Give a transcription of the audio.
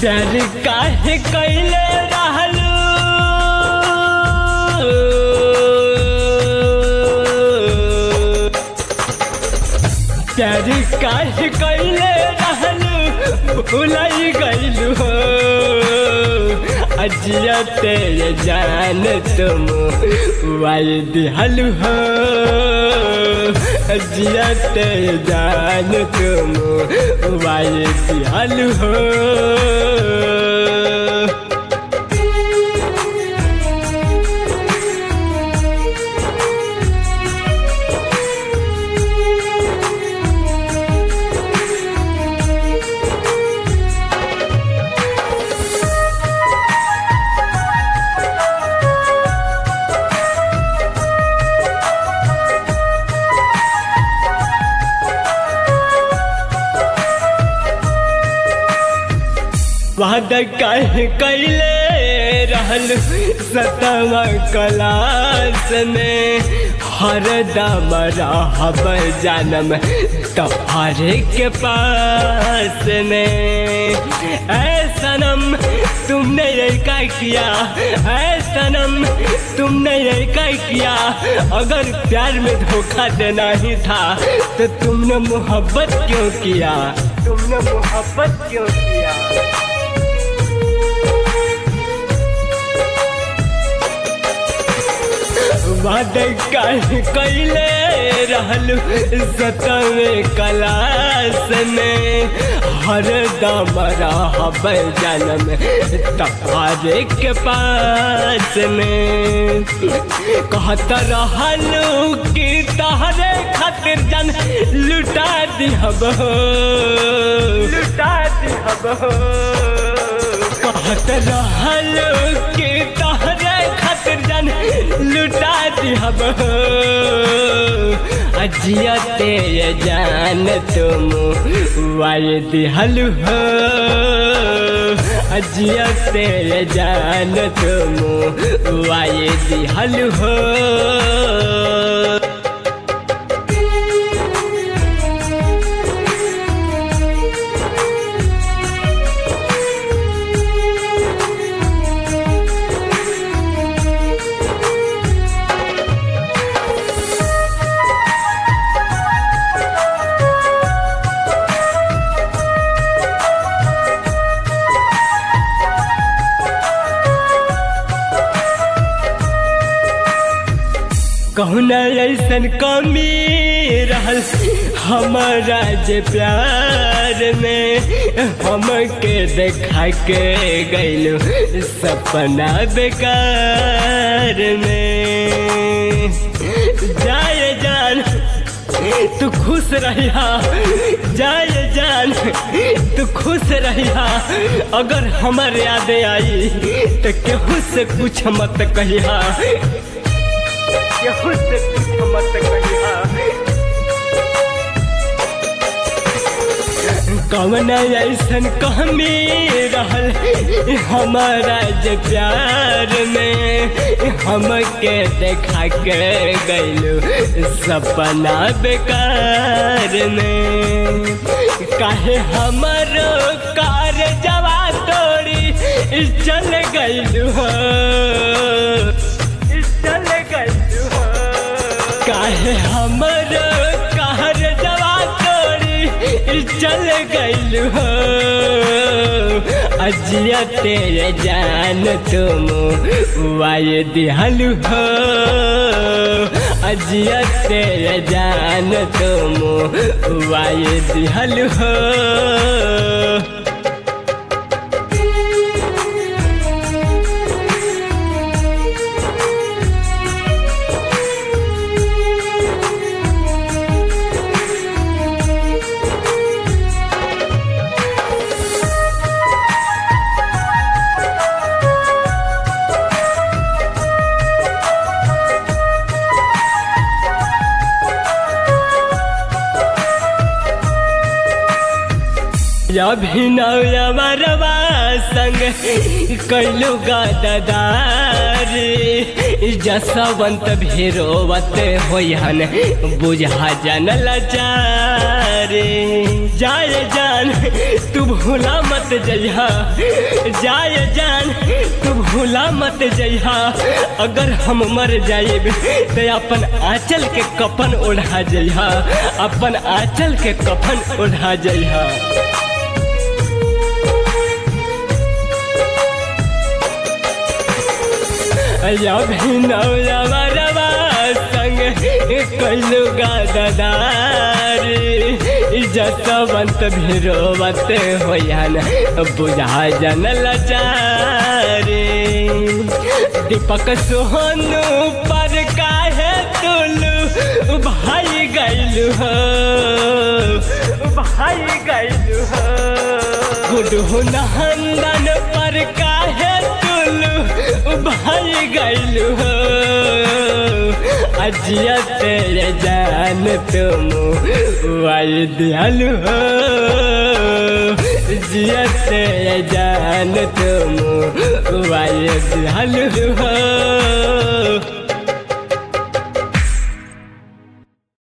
प्यार काहे कैले रहलू प्यार काहे कैले रहलू भुलाई गईलू हो अजिया तेरे जान तुम वाई दिहलू हो अजिया तेरे जान तुम वाई दिहलू हो वादा कहे कैले रहल सतवा क्लास में हर दम रहब जानम तुम्हारे के पास में ऐ सनम तुमने ये क्या किया ऐ सनम तुमने ये क्या किया अगर प्यार में धोखा देना ही था तो तुमने मोहब्बत क्यों किया तुमने मोहब्बत क्यों किया वादे कैले रहलू सतवे क्लास में हर दम रहब जन्म तुम्हारे के पास में कहत रहलू कि तहरे खातिर जन लुटा दिहब लुटा दिहब कहत रहलू कि तहरे खातिर जन लुटा दिहब अजिया तेरे जान तुम वाय दिहलु हो अजिया तेरे जान तुम वाय दिहलु हो कहना ऐसन कमी रहल हमारा जे प्यार में हमके देखा के गैलू सपना बेकार में जाए जान तू खुश रहिया जाए जान तू खुश रहिया अगर हमार याद आई तो केहू से कुछ मत कहिया केहू से कुछ मत कहिया कवन ऐसन कमी रहल हमारा जे प्यार में हमके देखा के गैलू सपना बेकार में काहे हमारो कार जवा तोड़ी चल गैलू हो चल गैलू हो काहे हमारो कार जवा तोड़ी चल गैलू हो अजिया तेरे जान तुम वाय दिहलु हो अजिया तेरे जान तुम वाय दिहलु हो अभिनवरवा संग कैलू गदार जसवंत भेरोवत होयन बुझा जन लाचार रे जाए जान तू भूला मत जइहा जाए जान तू भूला मत जइहा अगर हम मर जाइब तो अपन आंचल के कफन ओढ़ा जइहा अपन आंचल के कफन ओढ़ा जइहा अभिनवरवा संग कैलू गदार जसवंत भिरोवत होयन बुझा जन लचारे दीपक सोहनु पर काहे तुलू भाई गैलू हो भाई गैलू हो गुडहु नंदन पर काहे तुलू भाई गैलू हो अजिया तेरे जान तुम वाई दियालु हो जिया तेरे जान तुम वाई दियालु हो